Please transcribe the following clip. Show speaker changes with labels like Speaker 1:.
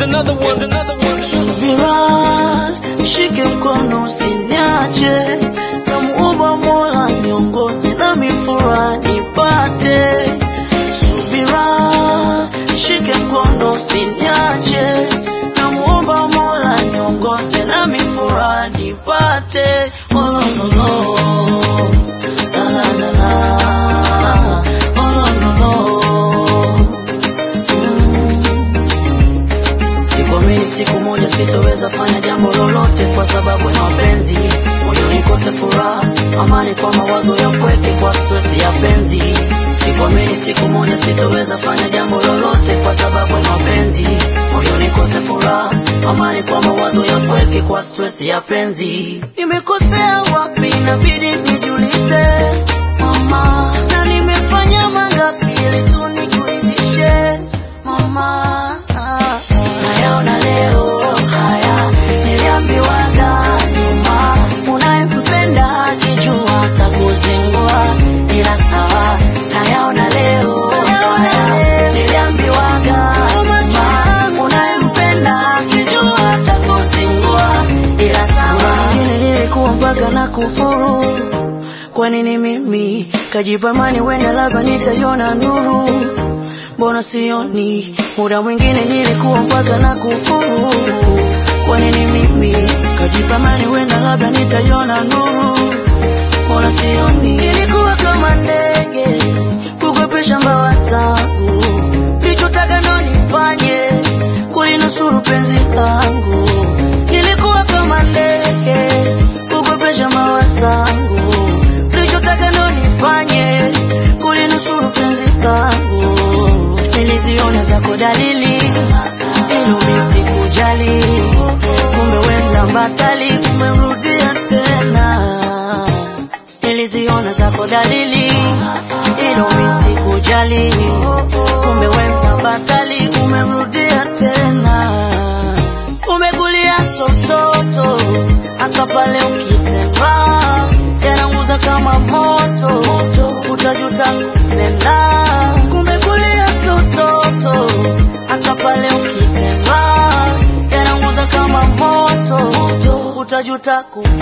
Speaker 1: another one. Here's another one.
Speaker 2: Subira, nishike mkono usiniache, namuomba Mola niongoze na mifura nipate. Subira, nishike mkono usiniache, namuomba Mola niongoze na mifura nipate. Oh, no, no, no. La, la, la, la. Oh, no, no, no. Mm. Sikuamini siku moja sitoweza fanya jambo lolote kwa sababu ya mapenzi, moyo nikose furaha, amani kwa mawazo ya upweke, kwa stress ya penzi. Sikuamini siku moja sitoweza fanya jambo lolote kwa sababu ya mapenzi, moyo nikose furaha, amani kwa mawazo ya upweke, kwa stress ya penzi. Nimekosea wapi? Inabidi nijiulize mama, na nimefanya mangapi ili tu nikuridhishe mama nayaona leo haya niliambiwaga nyuma unayempenda akijua takuzingua ila sawa nayaona leo haya niliambiwaga nyuma unayempenda akijua takuzingua ila sawa Wengine nilikuwa mpaka na kufuru kwa nini mimi kajipamani wenda labda nitaiona nuru mbona sioni muda mwingine nilikuwa mpaka na kufuru kwa nini mimi kajipamani wenda labda nitaiona nuru mbona sioni nilikuwa kama ndege kukwepesha mbawa zangu lichotaka ndo nifanye kulinusuru penzi langu nilikuwa kama ndege kukwepesha mbawa zangu lichotaka ndo nifanye kulinusuru penzi langu niliziona zako dalili ilo misikujali kumbe wenda mbasali umemrudia tena niliziona zako dalili ilo misikujali kumbe wenda mbasali umemrudia tena umekulia sototo hasa pale ukitembea yananguza kama moto utajuta kupenda kumekulia sototo hasa pale ukitembea yananguza kama moto utajuta kupenda